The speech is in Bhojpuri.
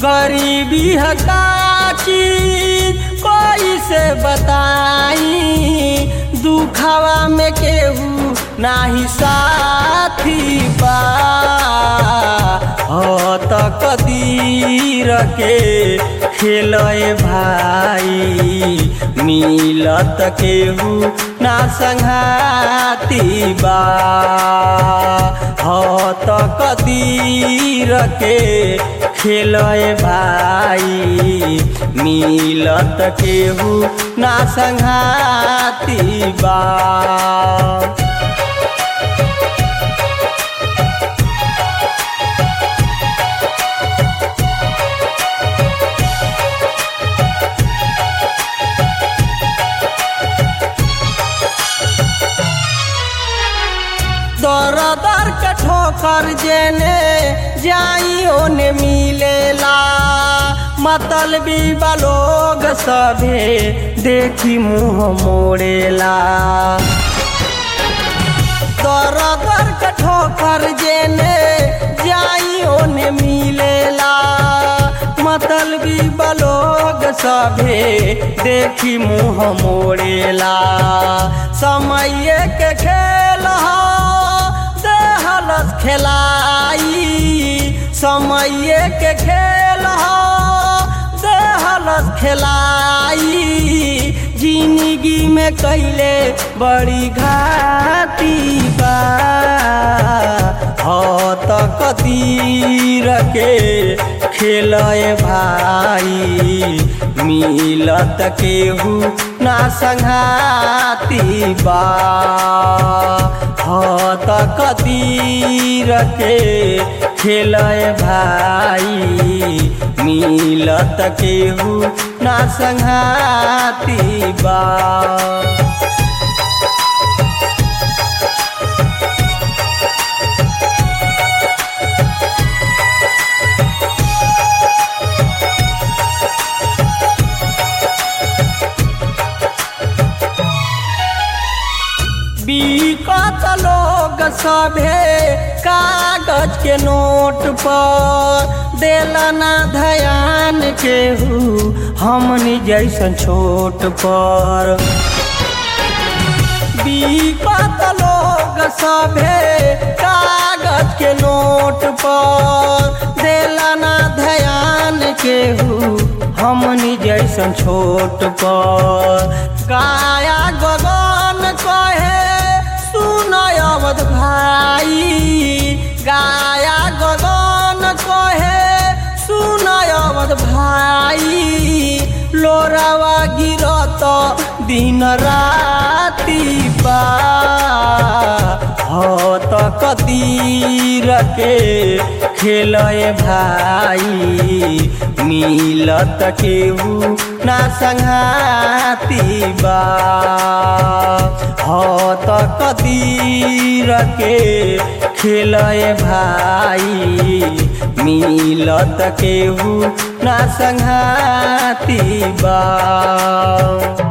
गरीबी हकाची कोई से बताई दुखवा में केहू नाही साथी बा हो त कदीर के खेलए भाई मिलत केहू ना संघाती बा हो त कदीर के खेलए भाई मिलत केहू ना संघाती बा दर दर के ठोकर जेने जाई ओने मिलेला मतलबी लोग सभे देखी मुँह मोड़ेला दर दर के ठोकर जेने जाई ओने मिलेला मतलबी लोग सभे देखी मुँह मोड़ेला समय के खेल हो देहलस खेलाई समय के खेल हो देहलस खेलाई जिंदगी में कैले बड़ी घाती बा हो त कतीर के खेलए भाई मिलत केहू ना संघाती बा हो त कतीर के खेलए भाई मिलत केहू ना संघाती बा बीकत लोग सभे कागज के नोट पर देलना ध्यान केहू हमनी जैसन छोट पर बीकत लोग सभे कागज के नोट पर देलना ध्यान केहू हमनी जैसन छोट पर गाया गगन कहे सुनय अवध भाई गाया गगन कहे सुनय अवध भाई लोरावा गिरत दिन राति बा हो त कतीर के खेलए भाई मिलत केहू ना संघाती बा हो त कतीर के खेलए भाई मिलत केहू ना संघाती बा